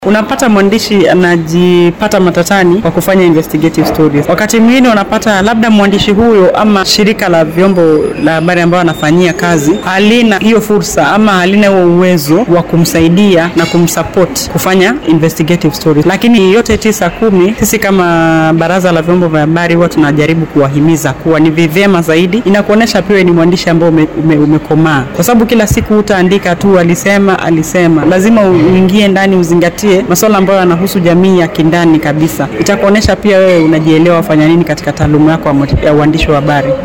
Unapata mwandishi anajipata matatani kwa kufanya investigative stories. Wakati mwingine unapata labda mwandishi huyo ama shirika la vyombo la habari ambayo anafanyia kazi halina hiyo fursa ama halina huo uwezo wa kumsaidia na kumsupport kufanya investigative stories. Lakini yote tisa kumi, sisi kama baraza la vyombo vya habari huwa tunajaribu kuwahimiza kuwa ni vyema zaidi, inakuonyesha pia ni mwandishi ambao ume, ume, umekomaa, kwa sababu kila siku utaandika tu alisema alisema, lazima uingie ndani uzingatie masuala ambayo yanahusu jamii ya kindani kabisa. Itakuonyesha pia wewe unajielewa wafanya nini katika taaluma yako ya uandishi wa habari.